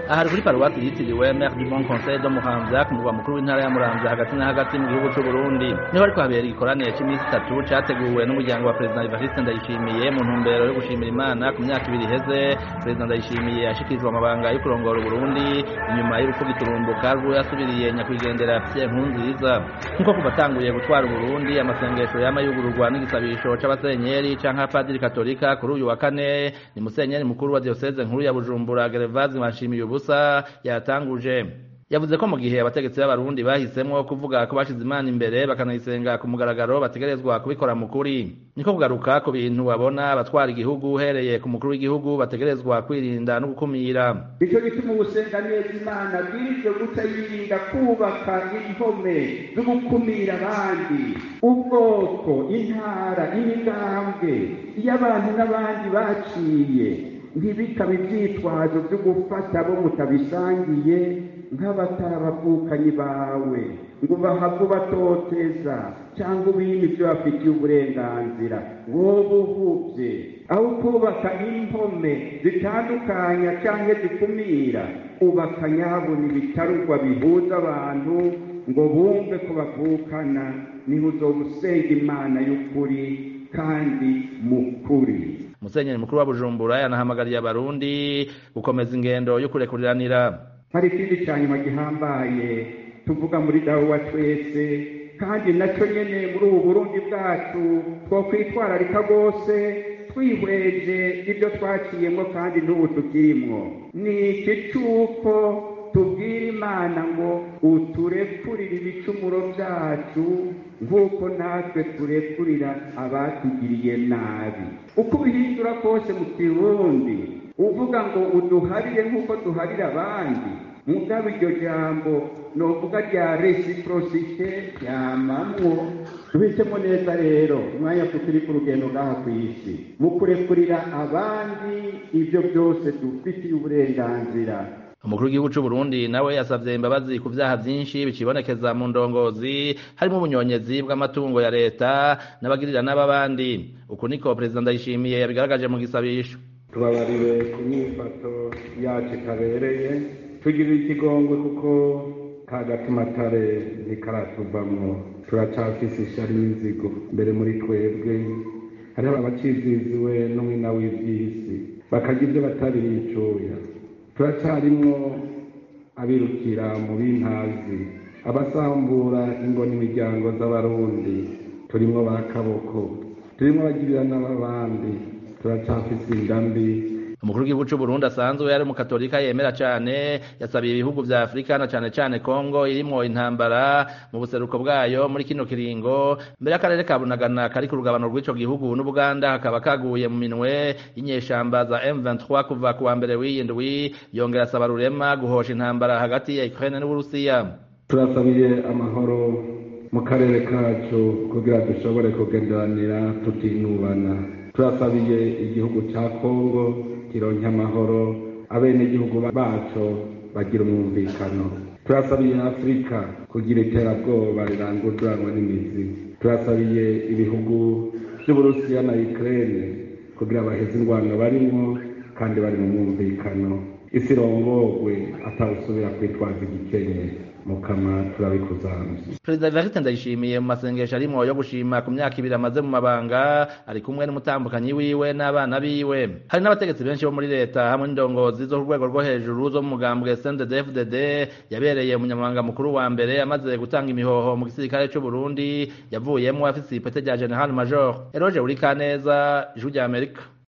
ahari kuri paruwasi yitiriwe Mère du Bon Conseil de Muramvya ku murwa mukuru w'intara ya Muramvya hagati na hagati mu gihugu c'u Burundi niho ariko habera igikorane c'imisi itatu categuwe n'umuryango wa Perezida Evariste Ndayishimiye mu ntumbero yo gushimira Imana ku myaka ibiri iheze Perezida Ndayishimiye yashikirijwe amabanga yo kurongora Uburundi inyuma y'urupfu giturumbuka rwo yasubiriye nyakwigendera Pierre Nkurunziza nkuko kuva atanguye gutwara Uburundi amasengesho yama yugururwa n'igisabisho c'abasenyeri canke abapadiri katolika kuri uyu wa kane ni musenyeri mukuru wa diocese nkuru ya Bujumbura Gervase Manshimiye ubusa yatanguje yavuze ko mu gihe abategetsi b'abarundi bahisemwo kuvuga ko bashize imana imbere bakanayisenga ku mugaragaro bategerezwa kubikora mu kuri niko kugaruka ku bintu babona abatwara igihugu uhereye ku mukuru w'igihugu bategerezwa kwirinda no gukumira nicyo gituma ugusenga neza imana bwirijwe guca yirinda kubaka impome zo gukumira abandi ubwoko intara imigambwe iyo abantu n'abandi baciye ntibikabe ibyitwazo byo gufata abo mutabisangiye nk'abatarabavukanyi bawe ngo bahave ubatoteza cyangwa ubime ibyo bafitiye uburenganzira wowe uhubye aho kubaka impome zitandukanya cyangwa zikumira ubaka nyabona ibitarugwa bihuza abantu ngo bumve ko bavukana niho uzoba usenga imana y'ukuri kandi mukuri musenyeri mukuru wa bujumbura yanahamagariye abarundi gukomeza ingendo yo kurekuriranira hari ikindi cya nyuma gihambaye tuvuga muri dawe wa twese kandi nacyo nyene muri ubu burundi bwacu twokwitwararika rwose twihweje ibyo twaciyemo kandi n'ubu tukirimwo ni iki cy'uko tubwira imana ngo uturekurire ibicumuro byacu nk'uko natwe turekurira abatugiriye nabi uko ubihindura kose mu kirundi uvuga ngo uduharire nk'uko duharira abandi mugabo iryo jambo novuga rya resiprosite ryamamwo tubitsemo neza rero umwanya turi ku rugendo ngaha ku isi mu kurekurira abandi ibyo byose dufitiye uburenganzira umukuru w'igihugu c'u Burundi nawe yasavye imbabazi ku vyaha vyinshi bicibonekeza mu ndongozi harimo ubunyonyezi bw'amatungo ya leta n'abagirira n'ababandi uku niko perezida Ndayishimiye yabigaragaje mu gisabisho tubabariwe ku myifato yacu ikabereye tugirira ikigongwe kuko ka gatumatare ntikaratuvamwo turacafise ishari n'inzigo mbere muri twebwe hariho abaciziziwe n'umwina w'ivy'isi bakarya ivyo batari bicuya turacarimwo abirukira mu b'intazi abasambura ingo n'imiryango z'abarundi turimwo ba kaboko turimwo abagirira n'ababandi turacafise indambi umukuru w'igihugu c'u Burundi asanzwe yari umukatolika yemera cane yasabiye ibihugu vya Afrika na cane cane Kongo irimwo intambara mu buseruko bwayo muri kino kiringo mbere y'akarere ka Bunagana kari ku rugabano rw'ico gihugu n'Ubuganda hakaba kaguye mu minwe y'inyeshamba za M23 kuva ku wa mbere w'iyindwi yongera asaba rurema guhosha intambara hagati ya Ukraine n'Uburusiya turasabiye amahoro mu karere kacu kugira dushobore kugenderanira tutinubana turasabiye igihugu ca Kongo kironke amahoro abenegihugu baco bagira umwumvikano turasabiye afurika kugira iterabwoba rirangururanwa n'imizi turasabiye ibihugu vy'uburusiya na ukraine kugira baheze ingwano barimwo kandi bari mu mwumvikano isi irongorwe atawusubira kwitwaza igikenye mukama turabikuzamye perezida evariste ndayishimiye mu masengesho arimwo yo gushima ku myaka ibiri amaze mu mabanga ari kumwe n'umutambukanyi wiwe n'abana biwe hari n'abategetsi benshi bo muri leta hamwe n'indongozi zo ku rwego rwo hejuru zo mu mugambwe cnddfdd yabereye umunyamabanga mukuru wa mbere amaze gutanga imihoho mu gisirikare c'u burundi yavuyemwo afise ipete rya general major eroge urikaneza ijwi rya amerika